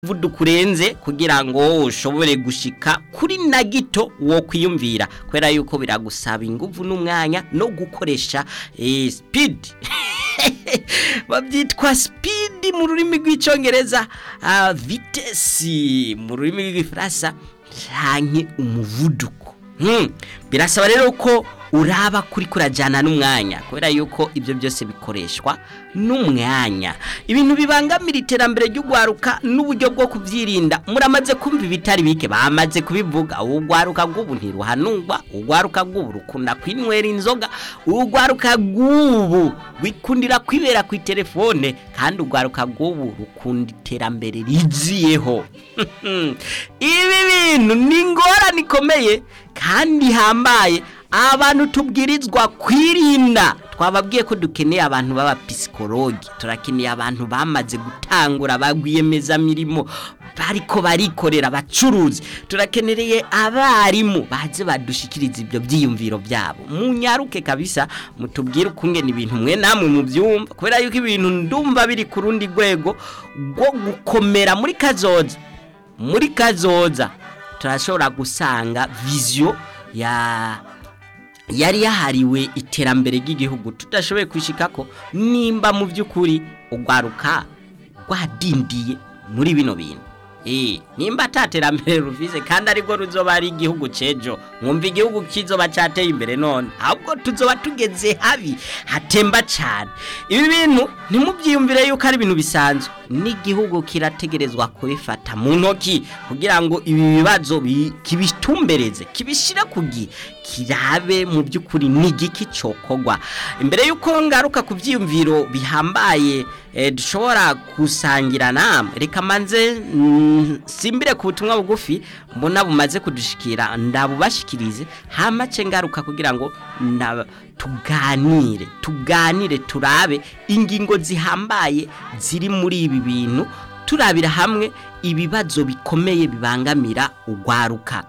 umuvuduko urenze kugira ngo ushobore gushika kuri na gito wo kwiyumvira kubera yuko biragusaba ingufu n'umwanya no gukoresha eh, speed babyitwa speed mu rurimi rw'icyongereza uh, vitesi mu rurimi rw'igifaransa canke umuvuduko hmm. birasaba rero ko uraba kuri kurajyana n'umwanya kubera yuko ibyo byose bikoreshwa n'umwanya ibintu bibangamira iterambere ry'ugwaruka n'uburyo bwo kubyirinda muramaze kumva ibitari bike bamaze kubivuga ugwaruka bw'ubu ntiruhanungwa ugwaruka bw'ubu rukunda kwinywera inzoga ugwaruka bw'ubu wikundira kwibera ku telefone kandi ugwaruka bw'ubu rukunda iterambere riziyeho ibi bintu ni ingorane ikomeye kandi hambaye abantu tubwirizwa kwirinda twababwiye ko dukeneye abantu b'abapisikologi turakeneye abantu bamaze gutangura bagwiyemezamirimo bariko barikorera abacuruzi turakenereye abarimu baze badushikiriza ibyo byiyumviro byabo munyaruke kabisa mutubwire ukungena ibintu mwe namwe mu byumva kubera yuko ibintu ndumva biri ku rundi rwego rwo gukomera muri kazoza muri kazoza turashobora gusanga viziyo ya yari yahariwe iterambere ry'igihugu tudashoboye kwishika ko nimba mu by'ukuri ugwaruka rwadindiye muri bino bintu eh nimba ataterambere ruvize kandi ariko ruzoba ari igihugu cejo mwumva igihugu kizoba cateye imbere none ahubwo tuzoba tugeze habi hatemba cyane ibi bintu ntimubyiyumvire yuko ari ibintu bisanzwe n'igihugu kirategerezwa kubifata mu ntoki kugira ngo ibi bibazo kibitumbereze kibishire kugi kirabe mu by'ukuri n'igiki cokogwa imbere yuko ngaruka ku byiyumviro bihambaye dushobora gusangira namwe reka manze simbire ku butumwa bugufi mbona bumaze kudushikira ndabubashikirize hamace ngaruka kugira ngo tuganire tuganire turabe ingingo zihambaye ziri muri ibi bintu turabira hamwe ibibazo bikomeye bibangamira ugwaruka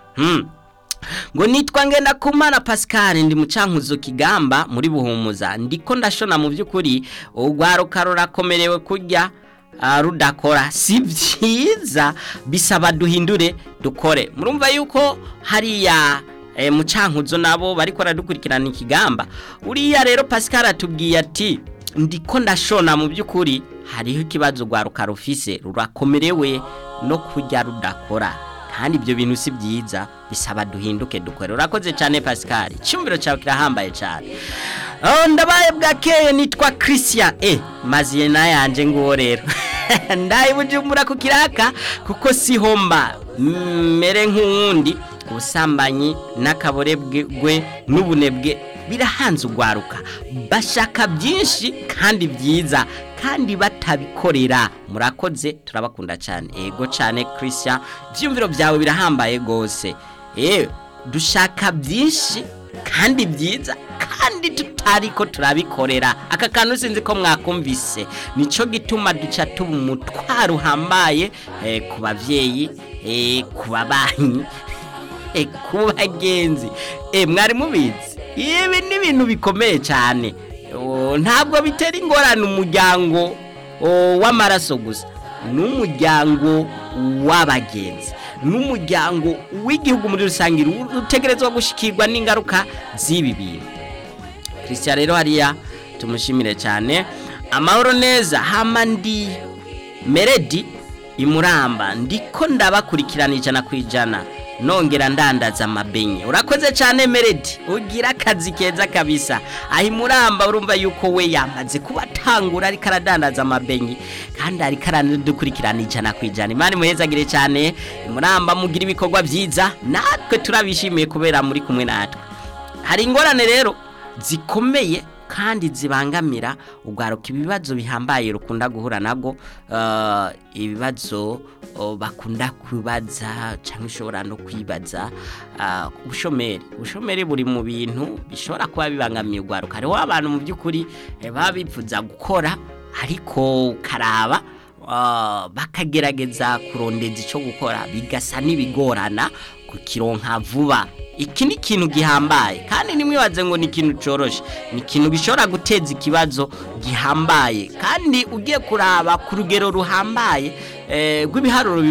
ngo nitwa ngenda kumana Pascal ndi mucankuzo kigamba muri buhumuza ndiko ndashona mu by'ukuri ugwaruka rurakomerewe kurya rudakora si byiza bisaba duhindure dukore murumva yuko hariya mucankuzo nabo bari baradukurikirana ikigamba uriya rero Pascal atubwiye ati ndiko ndashona mu by'ukuri hariho ikibazo ugwaruka rufise rurakomerewe no kurya rudakora kandi ibyo bintu si byiza bisaba duhinduke dukore urakoze cyane Pascal icyumviro cyawe kirahambaye cyane ndabaye bwakeye nitwa christian e maziye nayanje nguwo rero ndaye bujumbura ku kiraka kuko si homba mere nk'uwundi ubusambanyi n'akaborebwe n'ubunebwe birahanze ugwaruka bashaka byinshi kandi byiza kandi batabikorera murakoze turabakunda cyane ego cyane christian ibyumviro byawe birahambaye rwose yewe dushaka byinshi kandi byiza kandi tutari ko turabikorera aka kantu sinzi ko mwakumvise nicyo gituma duca tuba umutwaro uhambaye ku babyeyi ku babanyi ku bagenzi mwari mubizi ibi ni ibintu bikomeye cyane ntabwo bitera ingorane umuryango w'amaraso gusa n'umuryango w'abagenzi n'umuryango w'igihugu muri rusange utegerezwa gushyikirwa n'ingaruka z'ibi bintu christian rero hariya tumushimire cyane amahoro neza hamandi meredi imuramba ndiko ndabakurikirana ijana ku ijana nongera ndandaza amabenye urakoze cyane meredi ugira akazi keza kabisa aho imuramba urumva yuko we yamaze kuba atangura ariko aradandaza amabenye kandi ariko aranadukurikirana ijana ku ijana imana imuhezagire cyane imuramba mugira ibikorwa byiza natwe turabishimiye kubera muri kumwe natwe hari ingorane rero zikomeye kandi zibangamira ubwaruka ibibazo bihambaye rukunda guhura nabwo ibibazo bakunda kubaza cyangwa ushobora no kwibaza ubushomeri ubushomeri buri mu bintu bishobora kuba bibangamiye ubwaruka hariho abantu mu by'ukuri baba bifuza gukora ariko karaba bakagerageza kurondeza icyo gukora bigasa n'ibigorana kukironka vuba iki ni ikintu gihambaye kandi nimwibaze ngo ni ikintu coroshe ni ikintu gishobora guteza ikibazo gihambaye kandi ugiye kuraba ku rugero ruhambaye eh, rw'ibiharuro